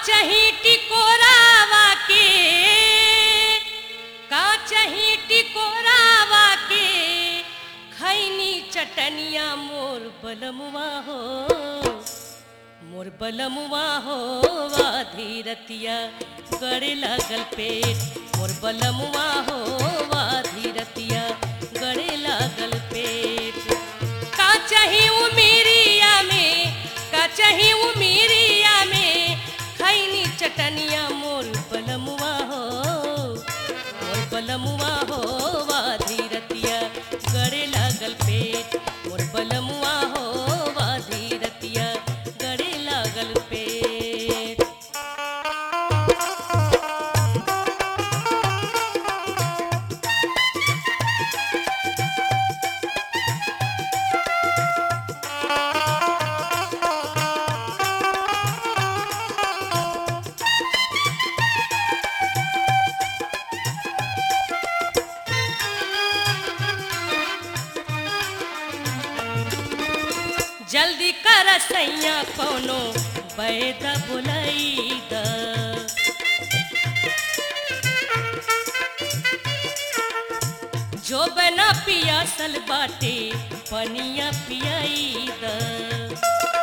काचही टिकोरावा के काचही टिकोरावा के खैनी चटनिया मोर बलमुआ हो मोर बलमुआ हो वाधी रतिया गड़े लागल पेट मोर बलमुआ हो वाधी रतिया गड़े लागल पेट का चाही उमेरिया में का चाही उमेरिया में खैनी चटनिया मोर बलमुआ हो मोर बलमुआ हो वाधी रतिया गड़े लागल पेट मोर बलमुआ हो वाधी रतिया गड़े लागल पेट जल्दी कर सैया कोनो बैद बुलई द जो बना पियासल बाटे पनिया पियाई द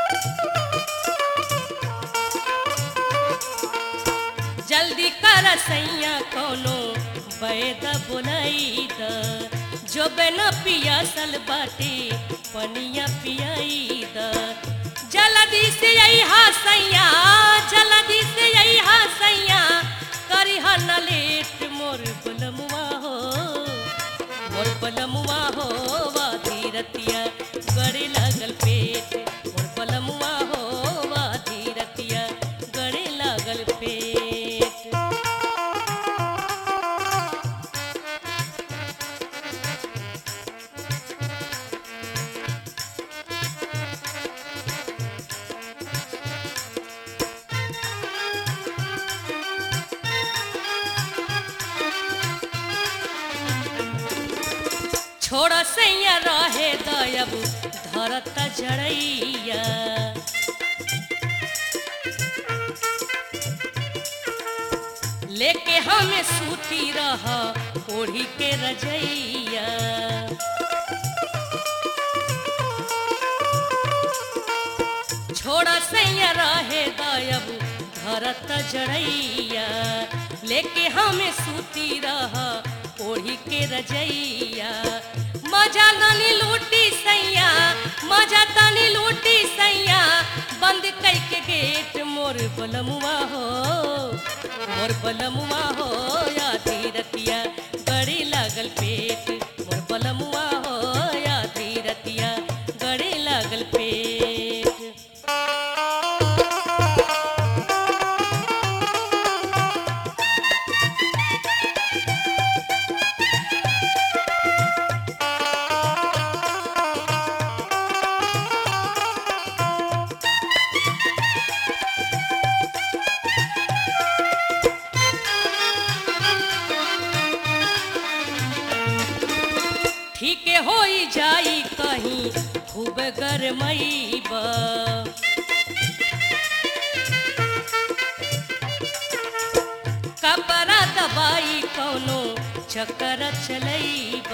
जल्दी कर सैया कोनो बैद बुलई द जो बना पियासल बाटे पनिया पियाई द जल्दी से यही सैया जल्दी से यही सैया करी न लेट मोर बलमुआ हो मोर बलमुआ हो वाधी रतिया गड़े लागल पेट मोर बलमुआ हो वाधी रतिया गड़े लागल पेट छोड़ सैया रहे दयब धरत जड़ैया लेके हमें सूती रह ओढ़ी के रजैया छोड़ सैया रहे दयब धरत जड़ैया लेके हमें सूती रह ओढ़ी के रजैया मजा तनी लूटी सैया मजा तनी लूटी सैया बंद कई के गेट मोर बलमुआ हो मोर बलमुआ हो यादी रतिया गड़ी लागल पेट मोर बलमुआ हो यादी रतिया गड़ी लागल पेट ठीक होई जाई कहीं खूब गरमईब कपड़ा दबाई कौनो चक्कर चलईब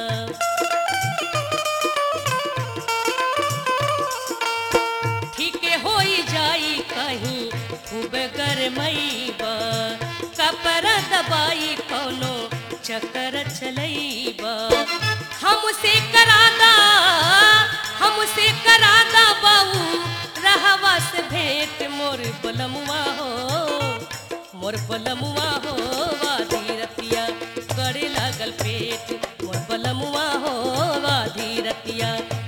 ठीक होई जाई कहीं खूब गरमईब कपड़ा दबाई कौनो चक्कर चलईब हमसे करादा हमसे करादा बाऊ रहवा से भेंट मोर बलमुआ हो मोर बलमुआ हो वाधी रतिया गड़े लागल पेट मोर बलमुआ हो वाधी रतिया